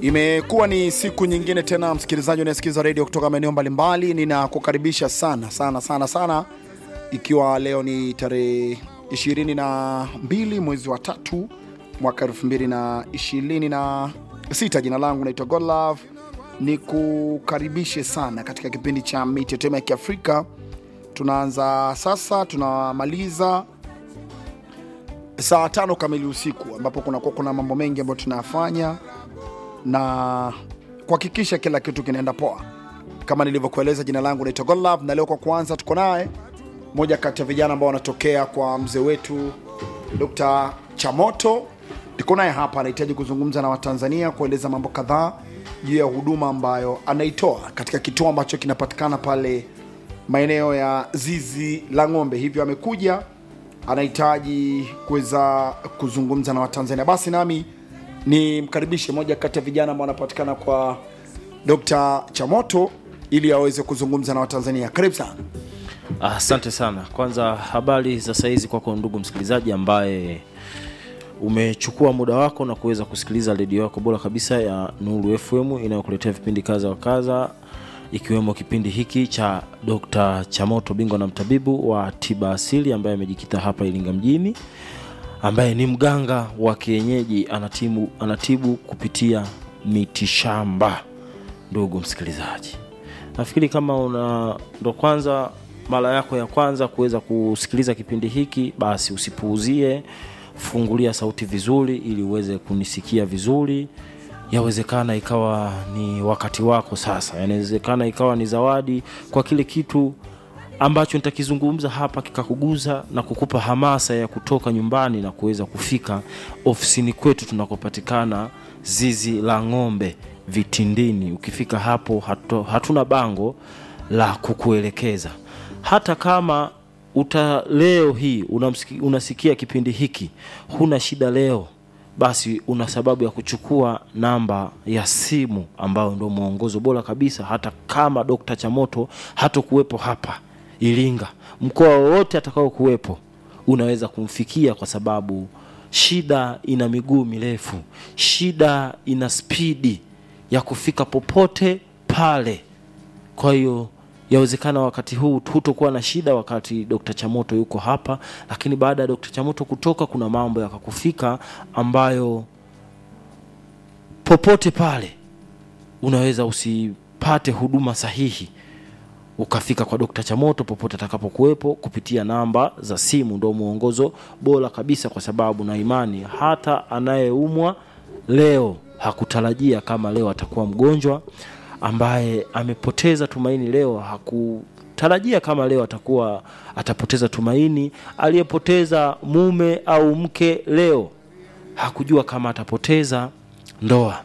Imekuwa ni siku nyingine tena, msikilizaji unayesikiza redio kutoka maeneo mbalimbali, ninakukaribisha sana sana sana sana, ikiwa leo ni tarehe 22 mwezi wa tatu mwaka 2026. Jina langu naitwa Godlove, ni kukaribishe sana katika kipindi cha mitetemo ya Kiafrika. Tunaanza sasa, tunamaliza saa tano kamili usiku, ambapo kunakuwa kuna mambo mengi ambayo tunayafanya na kuhakikisha kila kitu kinaenda poa. Kama nilivyokueleza, jina langu naitwa Godlove, na leo kwa kwanza tuko naye moja kati ya vijana ambao wanatokea kwa mzee wetu Dr. Chamoto. Niko naye hapa, anahitaji kuzungumza na Watanzania, kueleza mambo kadhaa juu ya huduma ambayo anaitoa katika kituo ambacho kinapatikana pale maeneo ya zizi la ng'ombe. Hivyo amekuja anahitaji kuweza kuzungumza na Watanzania. Basi nami ni mkaribishe moja kati ya vijana ambao wanapatikana kwa Dr. Chamoto ili aweze kuzungumza na Watanzania. Karibu sana. Asante sana. Kwanza habari za saizi kwako ndugu msikilizaji ambaye umechukua muda wako na kuweza kusikiliza redio yako bora kabisa ya Nuru FM inayokuletea vipindi kadha wa kadha ikiwemo kipindi hiki cha Dr. Chamoto, bingwa na mtabibu wa tiba asili ambaye amejikita hapa Iringa mjini, ambaye ni mganga wa kienyeji, anatibu, anatibu kupitia mitishamba. Ndugu msikilizaji, nafikiri kama una ndo kwanza mara yako ya kwanza kuweza kusikiliza kipindi hiki, basi usipuuzie, fungulia sauti vizuri ili uweze kunisikia vizuri. Yawezekana ikawa ni wakati wako sasa, yanawezekana ikawa ni zawadi kwa kile kitu ambacho nitakizungumza hapa kikakuguza na kukupa hamasa ya kutoka nyumbani na kuweza kufika ofisini kwetu tunakopatikana zizi la ng'ombe Vitindini. Ukifika hapo hatu, hatuna bango la kukuelekeza. Hata kama uta leo hii unamsiki, unasikia kipindi hiki huna shida leo, basi una sababu ya kuchukua namba ya simu ambayo ndio mwongozo bora kabisa. Hata kama Dr. Chamoto hatokuwepo hapa Iringa, mkoa wowote atakao kuwepo unaweza kumfikia, kwa sababu shida ina miguu mirefu, shida ina spidi ya kufika popote pale. Kwa hiyo yawezekana wakati huu hutokuwa na shida wakati Dr. Chamoto yuko hapa, lakini baada ya Dr. Chamoto kutoka, kuna mambo yakakufika ambayo popote pale unaweza usipate huduma sahihi ukafika kwa Dr. Chamoto popote atakapokuwepo kupitia namba za simu. Ndio mwongozo bora kabisa, kwa sababu na imani hata anayeumwa leo hakutarajia kama leo atakuwa mgonjwa, ambaye amepoteza tumaini leo hakutarajia kama leo atakuwa atapoteza tumaini, aliyepoteza mume au mke leo hakujua kama atapoteza ndoa.